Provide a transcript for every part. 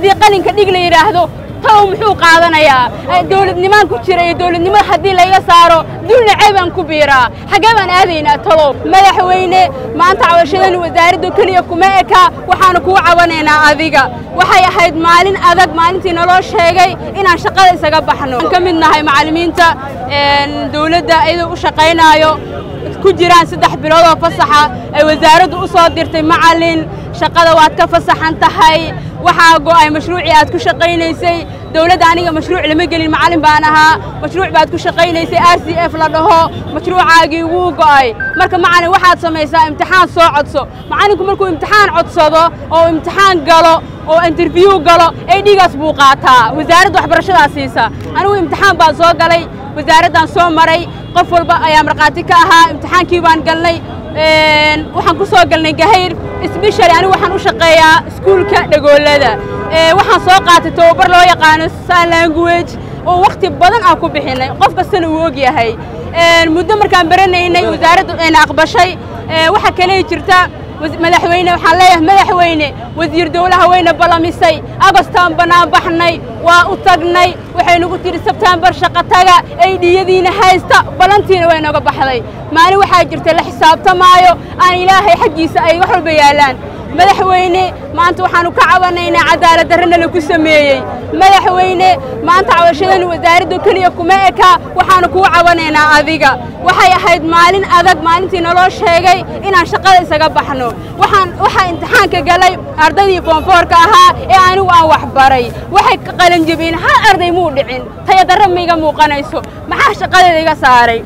haddii qalinka dhig la yidhaahdo talow muxuu qaadanayaa dowladnimaan ku jira iyo dowladnimo haddii layga saaro dulna ceebaan ku biiraa xaggee baan aadaynaa talow madaxweyne maanta cabashadan wasaaradda keliya kuma eka waxaanu kugu cabanaynaa adiga waxay ahayd maalin adag maalintii naloo sheegay inaan shaqada isaga baxno aan ka mid nahay macallimiinta dowladda iyadoo u shaqaynaayo ku jiraan saddex bilood oo fasaxa ay wasaaraddu u soo dirtay macallin shaqada waad ka fasaxan tahay waxaa go'ay mashruucii aad ku shaqaynaysay dowladda aniga mashruuc lama gelin macallin baan ahaa mashruuc baad ku shaqaynaysay r c f la dhaho mashruucaagii wuu go'ay marka macallin waxaad samaysaa imtixaan soo codso macallinku markuu imtixaan codsado oo imtixaan galo oo interview galo ay dhigaas buu qaataa wasaaradda waxbarashadaa siisa anigu imtixaan baan soo galay wasaaraddaan soo maray qof walba ayaa markhaati ka ahaa imtixaankii baan galnay waxaan ku soo galnay gahayr sbeshali anigu waxaan u shaqeeyaa iskuulka dhagoolada waxaan soo qaatay tababar loo yaqaano sign language oo wakhti badan aan ku bixinay qof kastana uu og yahay muddo markaan baranaynay wasaaraddu ayna aqbashay waxaa kale jirta madaxweyne waxaan leeyahay madaxweyne wasiir dowlaha wayna ballamisay agostaan bannaan baxnay waa u tagnay waxay nagu tidhi sebtembar shaqo taga ay dhiyadiina haysta ballantiina way nooga baxday maalin waxaa jirta la xisaabtamaayo aan ilaahay xaggiisa ay wax walba yaallaan madaxweyne maanta waxaanu ka cabanaynaa cadaalad darrana lagu sameeyey madaxweyne maanta cabashadan wasaaradda keliya kuma eka waxaanu kugu cabanaynaa adiga waxay ahayd maalin adag maalintii naloo sheegay inaan shaqada isaga baxno waxaan waxaa imtixaanka galay ardaydii foonfoorka ahaa ee anigu aan wax baray waxay ka qalanjabiyeen hal arday muu dhicin tayadarra maiga muuqanayso maxaa shaqadeeda iga saaray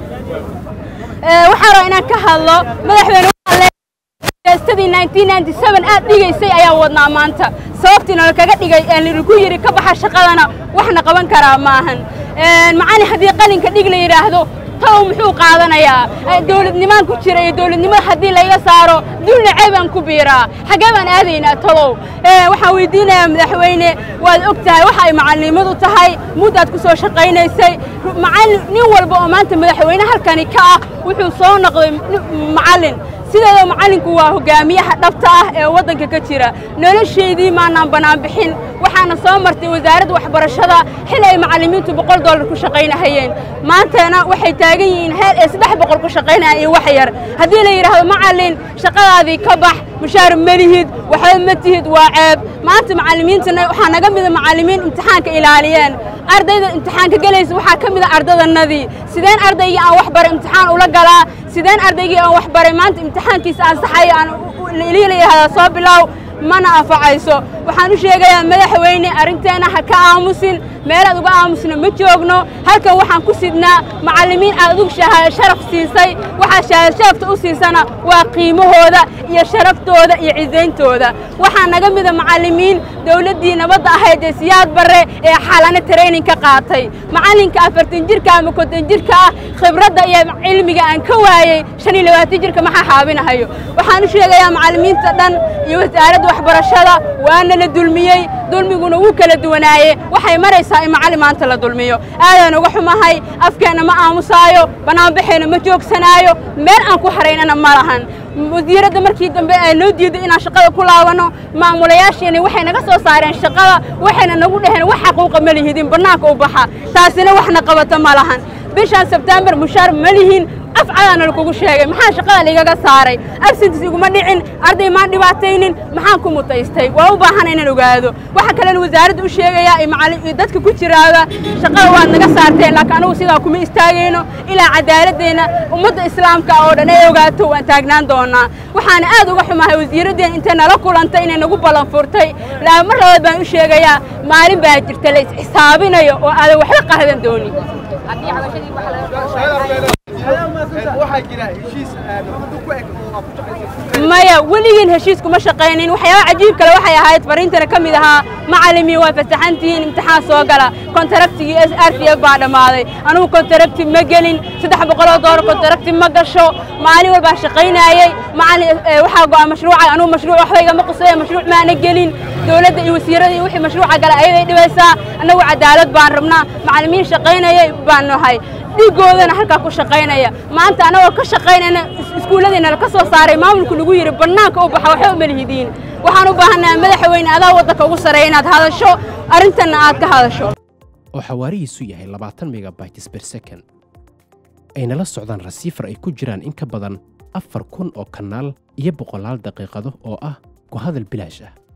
waxaa raba inaan ka hadlo madaxweyne stadii aad dhigaysay ayaa wadnaa maanta sababtii nala kaga dhigay lagu yidhi ka baxa shaqadana waxna qaban karaa maahan macallin haddii qalinka dhig la yidhaahdo talow muxuu qaadanayaa dowladnimaan ku jira iyo dowladnimo haddii layga saaro dulna ceebaan ku biiraa xaggee baan aadaynaa talow waxaan weydiinayaa madaxweyne waad og tahay waxa ay macallimadu tahay muddaad ku soo shaqaynaysay macallin nin walba oo maanta madaxweyne halkani ka ah wuxuu soo noqday macallin sideedoo macallinku waa hogaamiyaha dhabta ah ee waddanka ka jira nolosheedii maanaan bannaan bixin waxaana soo martay wasaaradda waxbarashada xil ay macallimiintu boqol dollar ku shaqaynahayeen maantana waxay taagan yihiin heel ay saddex boqol ku shaqaynayaan iyo wax yar haddii la yidhaahdo macallin shaqadaadii ka bax mushaar ma lihid waxba ma tihid waa ceeb maanta macallimiintana waxaa naga mida macallimiin imtixaanka ilaaliyeen ardayda imtixaanka gelaysa waxaa ka mida ardadanadii sideen ardaygii aan wax baray imtixaan ula galaa sideen ardaygii aan wax baray maanta imtixaankiisa ansaxayo aan liilayahada soo bilaaw mana anfacayso waxaan u sheegayaa madaxweyne arrinteenna ha ka aamusin meelaad uga aamusna ma joogno halkan waxaan ku sidnaa macallimiin aad adugu sharaf siisay waxaa shahaadasharafta u siisana waa qiimahooda iyo sharaftooda iyo cisayntooda waxaa naga mida macallimiin dowladdii nabadda ahayd ee siyaad barre ee xalana training ka qaatay macallinka afartan jirka ama konton jirka ah khibradda iyo cilmiga aan ka waayey shan iyo labaatan jirka maxaa xaabinahayo waxaan u sheegayaa macallimiinta dhan iyo wasaaradda waxbarashada waana la dulmiyey dulmiguna wuu kala duwanaaye waxay maraysaa in macallin maanta la dulmiyo aadaan uga xumahay afkeenna ma aamusaayo bannaanbaxeenna ma joogsanaayo meel aan ku haraynana ma lahan wasiiradda markii dambe ay noo diiday inaan shaqada ku laabanno maamulayaasheena waxay naga soo saareen shaqada waxayna nagu dhaheen wax xaquuqa ma lihidin bannaanka u baxa taasina waxna qabata ma lahan bishaan sebtembar mushaar ma lihin afcadaana lakugu sheegay maxaa shaqada ligaga saaray absentis iguma dhicin arday maan dhibaataynin maxaan ku mutaystay waa u baahana inaan ogaado waxaa kalena wasaaradda u sheegayaa iyo dadka ku jiraaba shaqada waad naga saarteen laakiin anugu sidaa kuma istaagayno ilaa cadaaladdeena ummadda islaamka oo dhan ay ogaato waan taagnaan doonaa waxaana aad uga xumahay wasiiraddeena intay nala kulantay inay nagu ballan furtay laa mar labaad baan u sheegayaa maalin baa jirta la is-xisaabinayo oo aadan waxba qahdan doonin maya weligiin heshiis kuma shaqaynin waxyaaba cajiib kale waxay ahayd fariintana ka mid ahaa macallimiin waa fasaxantihiin imtixaan soo gala kontaractigii s r p f baa dhammaaday anugu kontaracti ma gelin saddex boqoloo doolar kontaracti ma gasho maalin walbaa shaqaynaayey macallin waxaa go'a mashruuca anugu mashruuc waxba igama qusaya mashruuc maana gelin dowladda iyo wasiirada iyo wixii mashruuca gala ayaday dhibaysaa annagu cadaalad baan rabnaa macallimiin shaqaynayay baan nahay dhiigoodana halkaa ku shaqaynaya maanta annagoo ka shaqaynayna iskuulladiina laka soo saaray maamulku lagu yidhi bannaanka u baxa waxba uma lihidiin waxaan u baahannahay madaxweyne adaa waddanka ugu sarreeya inaad hadasho arrintanna aad ka hadasho oo xawaarihiisu yahay labaatan megabytes per second ayna la socdaan rasiifar ay ku jiraan in ka badan afar kun oo kanaal iyo boqolaal daqiiqado oo ah ku hadal bilaash ah